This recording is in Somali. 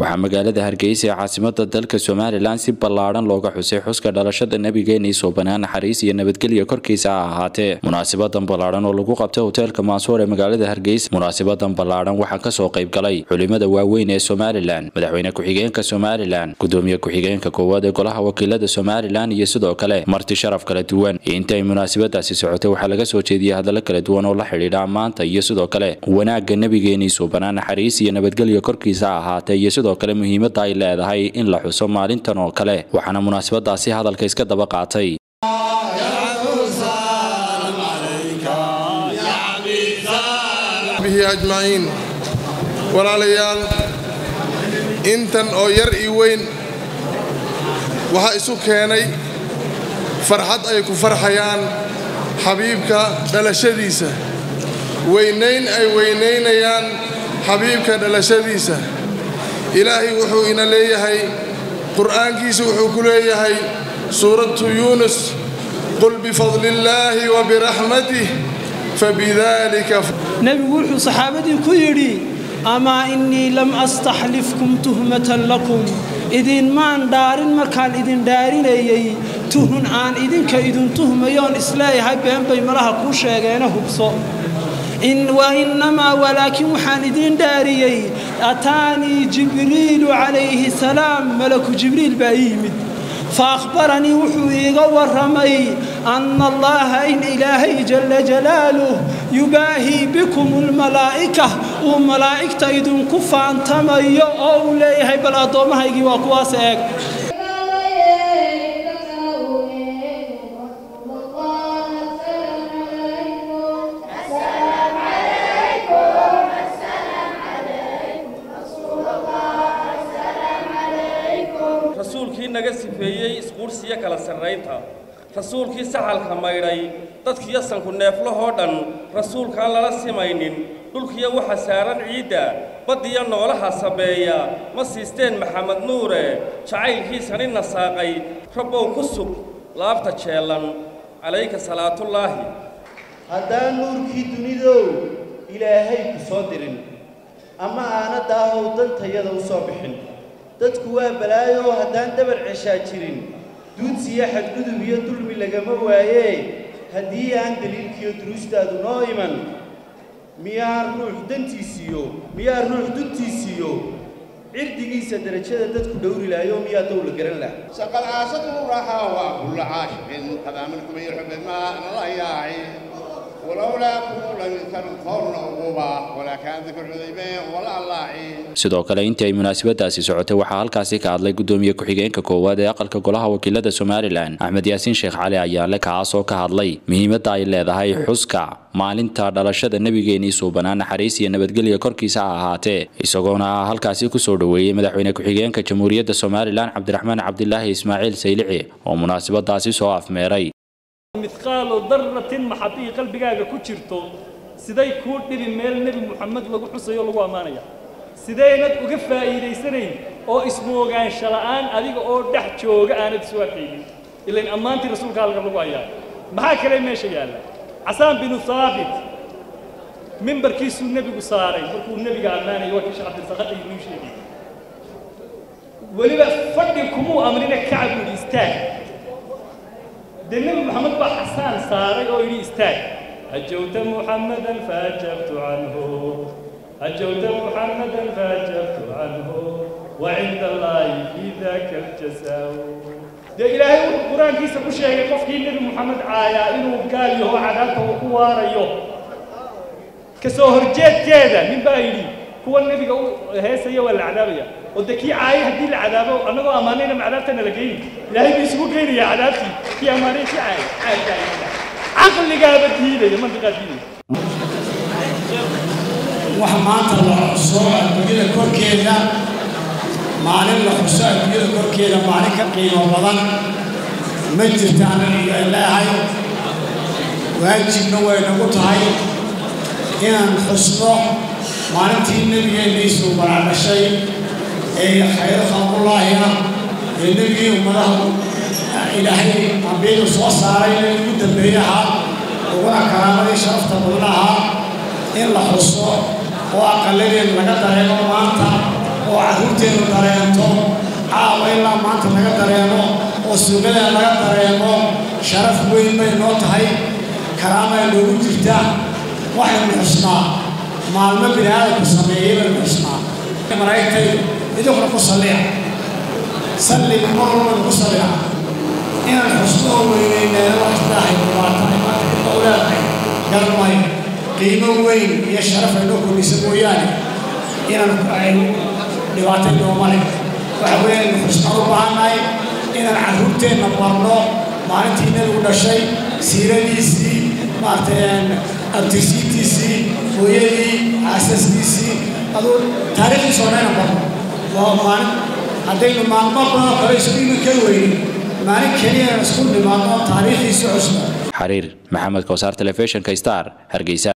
waxaa magaalada hargeysa ee caasimada dalka somalilan si ballaadhan looga xusay xuska dhalashada nabigeena isoo banaan naxariis iyo nabadgelya korkiisa ha ahaatee munaasabadan ballaadhan oo lagu qabtay hoteelka maasuur ee magaalada hargeysa munaasabadan ballaadhan waxaa kasoo qayb galay culimada waaweyn ee somalilan madaxweyne ku-xigeenka somalilan gudoomiye ku-xigeenka koowaad ee golaha wakiilada somalilan iyo sidoo kale marti sharaf kala duwan inta ay munaasabadaasi socotay waxaa laga soo jeediyey hadallo kala duwan oo la xidhiidha ammaanta iyo sidoo kale wanaagga nabigeena isoo banaan naxariis iyo nabadgelya korkiisa ha ahaatee iyo sidoo kale muhiimadda ay leedahay in la xuso maalintan oo kale waxaana munaasabadaasi hadalka iska daba qaatay ajmaciin walaalayaal intan oo yar iyo weyn waxaa isu keenay farxad ay ku farxayaan xabiibka dhalashadiisa weynayn ay weynaynayaan xabiibka dhalashadiisa ilaahay wuxuu ina leeyahay qur'aankiisa wuxuu ku leeyahay suuratu yuunus qul bifadli illaahi wa biraxmatih fabidalika nebigu wuxuu saxaabadii ku yidhi amaa innii lam astaxlifkum tuhmatan lakum idinmaan dhaarin markaan idin dhaarinayey tuhun aan idinka idin tuhmayoon isleeyahay been bay malaha kuu sheegeena hubso wainnamaa walaakiin waxaan idin dhaariyey ataanii jibriilu calayhi salaam malaku jibriil baa ii yimid faahbaranii wuxuu iiga warramay anna allaha in ilaahay jalla jalaaluh yubaahii bikum almalaa'ika uu malaa'igta idinku faantamayo oo uu leeyahay bal addoommahaygii waa kuwaas eeg rasuulkii naga sifeeyey isquursiyo kala sarraynta rasuulkii saxalka maydhay dadkiyo sanku neeflahoo dhan rasuulkaan lala simaynin dhulkiyo waxa saaran ciidda baddiyo noolaha sabeeya ma siisteen maxamed nuure jacaylkiisani nasaaqay rabbow ku sug laabta jeellan calayka salaatullaahi haddaan nuurkii dunidow ilaahay ku soo dirin ama aana daahow dantayada u soo bixin dadku waa balaayo haddaan dabar ceshaa jirin duudsiyo xadgudub iyo dulmi lagama waayee haddii aan daliilkiiyo duruustaadu noo iman miyaa ruux dantiisiiyo miyaa ruux duntiisiiyo cirdigiisa derajada dadku dhowri lahayo miyaa dowla garan laha shaqad caashadu raxaa waa kulla caashiqin qadaamankum yarxube maa nala yaaci sidoo kale intii ay munaasabadaasi socotay waxaa halkaasi ka hadlay gudoomiye ku-xigeenka koowaad ee aqalka golaha wakiilada somalilan axmed yaasiin sheekh cali ayaale kaasoo ka hadlay muhiimadda ay leedahay xuska maalinta dhalashada nebigeenii suubanaa naxariis iyo nabadgelya korkiisa ha ahaatee isagoona halkaasi kusoo dhoweeyey madaxweyne ku-xigeenka jamhuuriyadda somalilan cabdiraxmaan cabdilaahi ismaaciil saylici oo munaasabadaasi soo afmeeray midqaalo darratin maxabii qalbigaaga ku jirto siday kuu dhibi meel nebi muxamed lagu xusayo lagu ammaanaya sidaynad uga faa'iidaysanayn oo ismoogaansha la'aan adiga oo dhex jooga aanad isu arkaynin ilayn ammaantii rasuulka halka lagu hayaa maxaa kale meesha yaalla casaan binu haabit mimbarkiisuu nebigu saaray markuu nebiga ammaanaya waa kisha cabdilsaqadha inuu sheegay weliba fadhi kumuu amrina kacab yidhi istaag dee nebi moxamed baa xasaan saaray oo yidhi istaag hajowta muxammadan faajabtu canhu hajowta muxammadan faajabtu canhu wa cinda allaahi fii daka aljasaa dee ilaahay wuxuu qur-aankiisa ku sheegay qofkii nebi moxamed caayaa inuu gaal yaho cadaabta uu ku waarayo ka soo horjeedkeeda nin baa yidhi kuwa nebiga u heesaya waa la cadaabaya oo dee kii caayay haddii la cadaabo annagoo ammaanayna ma cadaabtana la geyni ilaahay buu isugu geynayaa cadaabtii kii ammaanay kii caayay caayay caqligaaba diidaya mantiqaa diidaya wax maanta la xuso adduunyada korkeeda maalin la xuso adduunyada korkeeda maalin ka qiimo badan ma jirta aniga leehay waajibna way nagu tahay inaan xusno maalintii nebigeenniisuu baraadhashay ee khayro khalqullaahi ah ee nebigii ummadaha ilaahay ambiyadu soo saaray in ugu dambeeye ahaa uguna karaamadii sharafta badan ahaa in la xuso oo aqaladeen laga dareemo maanta oo carruurteennu dareento caawa ilaa maanta laga dareemo oo suuqyada laga dareemo sharaf weyn bay noo tahay karaamay noogu jirta waxaynu xusnaa maalmo bini aadamku sameeyey baynu xusnaa malaa'igtaydu idinkuna ku salliya salliga mar walbaynu ku salliya inaan xusno oo weynayneeno wax ilaahay dhibaatahay maanta dib u leedahay garmay qiimo weyn iyo sharaf aynoo kordhisa mooyaane inaan aynu dhibaatay nooma leh waxa weeye aynu xusnaan u baahannahay inaan carruurteenna barno maalintii nebigu dhashay siiradiisii maaragtay abtirsiintiisii hooyadii aasaskiisii aduu taariikhdiisa oo dhan barno waa maalin haddaynu maalmo badan oo kale isku iman kari weynin maalin keliya isku nimaadno taariikhdiisii cusba xariir maxamed kowsaar telefishinka star hargeysa